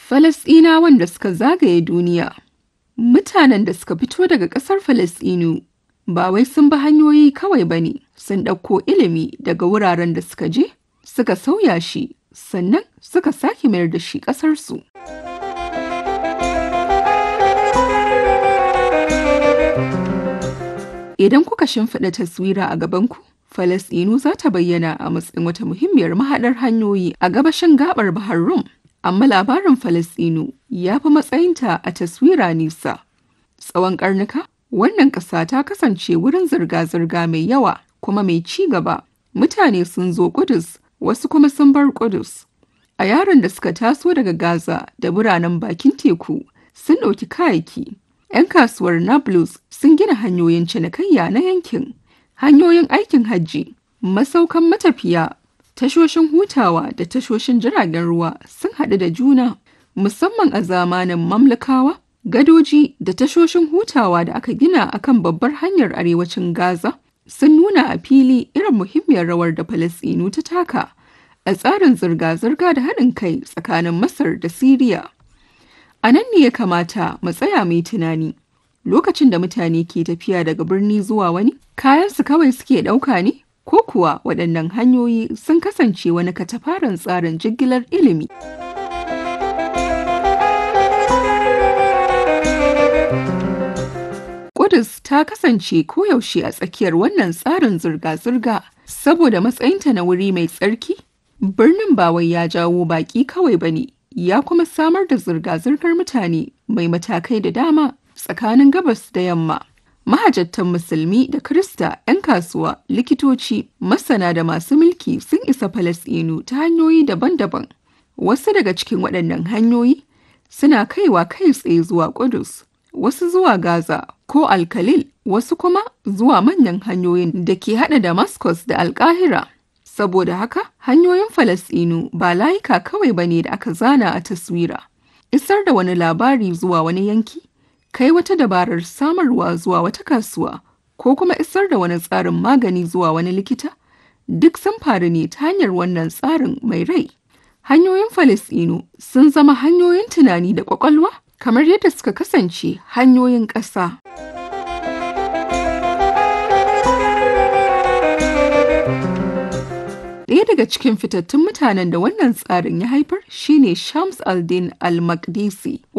Falasɗinawan da suka zagaye duniya Mutanen da suka fito daga ƙasar Falasɗinu ba wai sun bi hanyoyi kawai ba ne, sun ɗauko ilimi daga wuraren da suka je, suka sauya shi, sannan suka sake mayar da shi ƙasarsu. Idan kuka shimfiɗa taswira a gabanku, Falasɗinu za ta bayyana a matsayin wata muhimmiyar mahaɗar hanyoyi a gabashin gaɓar Bahar Rum. Amma labarin Falasɗinu ya fi matsayinta a taswira nisa. Tsawon ƙarnuka, wannan ƙasa ta kasance wurin zirga-zirga mai yawa kuma mai ci gaba. Mutane sun zo Ƙudus, wasu kuma sun bar Ƙudus. A yaran da suka taso daga Gaza da biranen bakin teku sun ɗauki kayayyaki. 'Yan kasuwar Nablus sun gina hanyoyin cinikayya na yankin, hanyoyin aikin hajji, masaukan matafiya, tashoshin hutawa da tashoshin jiragen ruwa sun haɗu da juna, musamman a zamanin mamlakawa, gadoji da tashoshin hutawa da aka gina akan babbar hanyar arewacin Gaza sun nuna a fili irin muhimmiyar rawar da Falasɗinu ta taka a tsarin zirga-zirga da haɗin kai tsakanin Masar da Siriya. A nan ne ya kamata mu tsaya mai tunani. Lokacin da mutane ke tafiya daga birni zuwa wani, kayansu kawai suke ɗauka ne? Ko kuwa waɗannan hanyoyi sun kasance wani katafaren tsarin jigilar ilimi. Ƙudus ta kasance koyaushe a tsakiyar wannan tsarin zirga-zirga saboda matsayinta na wuri mai tsarki. Birnin ba wai ya jawo baƙi kawai ba ne, ya kuma samar da zirga-zirgar mutane mai matakai da dama tsakanin gabas da yamma. Mahajattan musulmi da Krista, 'yan kasuwa, likitoci, masana da masu mulki sun isa Falasɗinu ta hanyoyi daban-daban. Wasu daga cikin waɗannan hanyoyi suna kaiwa kai tsaye zuwa Ƙudus, wasu zuwa Gaza ko Alkalil, wasu kuma zuwa manyan hanyoyin da ke haɗa Damascus da Alƙahira. Saboda haka, hanyoyin Falasɗinu ba layuka kawai ba ne da aka zana a taswira. Isar da wani labari zuwa wani yanki, kai wata dabarar samarwa zuwa wata kasuwa, ko kuma isar da wani tsarin magani zuwa wani likita, duk sun faru ne ta hanyar wannan tsarin mai rai. Hanyoyin Falasɗinu sun zama hanyoyin tunani da ƙwaƙwalwa, kamar yadda suka kasance hanyoyin ƙasa. Ɗaya daga cikin fitattun mutanen da wannan tsarin ya haifar shine Shams al-Din al-Maqdisi